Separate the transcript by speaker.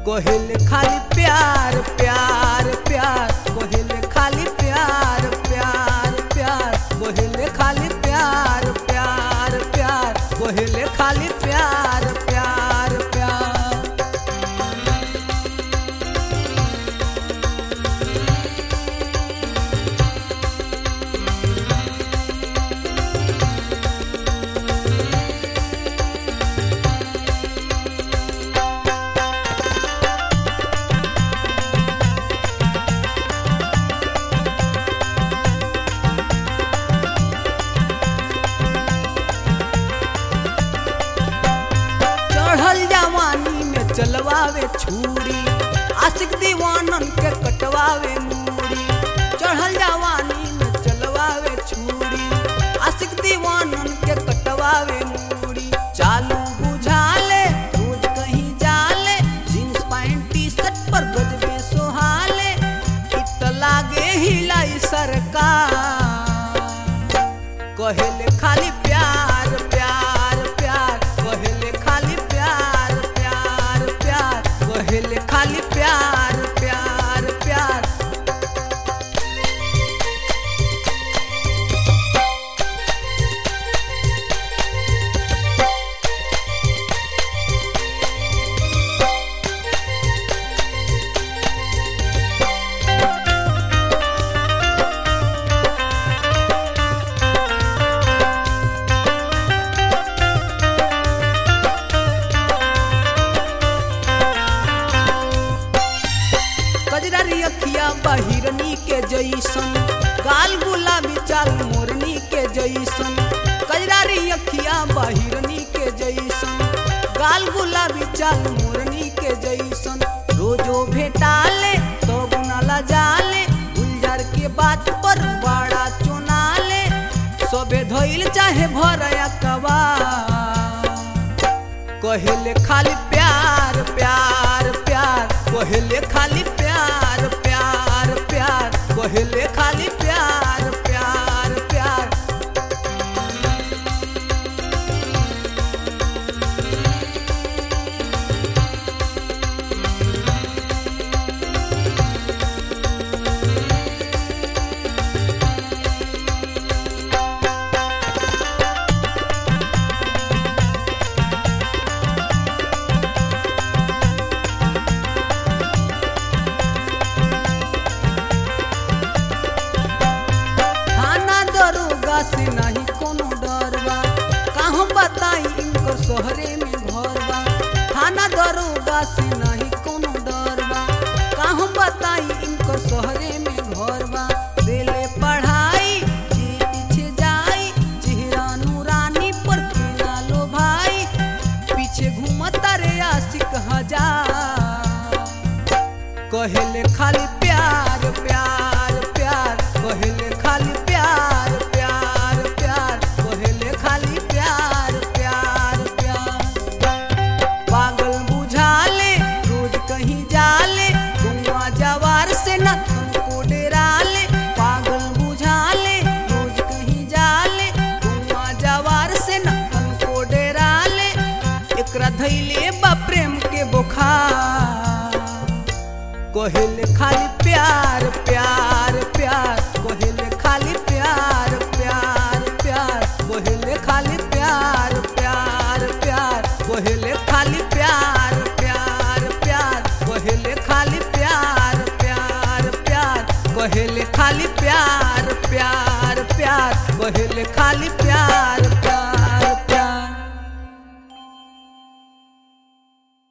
Speaker 1: कोहेले खाली प्यार प्यार प्यार कोहेले खाली प्यार प्यार प्यार कोहेले खाली प्यार प्यार प्यार कोहेले खाली प्यार प्यार प्यार चढ़ल जवानी में चलवावे छुरी आशिक दीवानन के कटवावे मूड़ी चढ़ल जवानी में चलवावे छुरी आशिक दीवानन के कटवावे मूड़ी चालू बुझाले रोज कहीं जाले जींस पैंट टी शर्ट पर गजबे सोहाले इत लागे हिलाई सरकार कहेले खाली प्यार प्यार प्यार कहेले खाली प्यार प्यार प्यार कहेले खाली प्यार प्यार प्यार कजरारी अखिया बहिरनी के जैसन गाल गुलाबी चाल मोरनी के जैसन कजरारी अखिया बहिरनी के जैसन गाल गुलाबी चाल मोरनी के जैसन रोजो भेटाले तो गुनाला जाले गुलजार के बात पर बड़ा चुनाले सबे धइल चाहे भरया कबा कहेले खाली प्यार प्यार प्यार कहेले खाली प्यार प्यार प्यार कहेले खाली प्यार प्यार प्यार थाना दरोगा से नहीं कोनो डर बा का हम बताई इनकर शहरे में घर बा थाना दरोगा से नहीं कोनो डर बा का हम बताई इनकर शहरे में घर बा देले पढ़ाई जी पीछे जाई चेहरा नूरानी पर केना लो भाई पीछे घूमता रे आशिक हजार कहेले खाली प्यार प्यार प्यार कहेले खाली प्यार प्यार प्यार कहेले खाली प्यार प्यार प्यार पागल बुझाले रोज कहीं जाले गुआ जवार से न तुमको डेराले पागल बुझाले रोज कहीं जाले गुआ जवार से न तुमको डेराले एकरा धैले बा प्रेम के बुखार कहेले खाली प्यार प्यार प्यार कहेले खाली प्यार प्यार प्यार कहेले खाली प्यार प्यार प्यार कहेले खाली प्यार प्यार प्यार कहेले खाली प्यार प्यार प्यार कहेले खाली प्यार प्यार प्यार कहेले खाली प्यार प्यार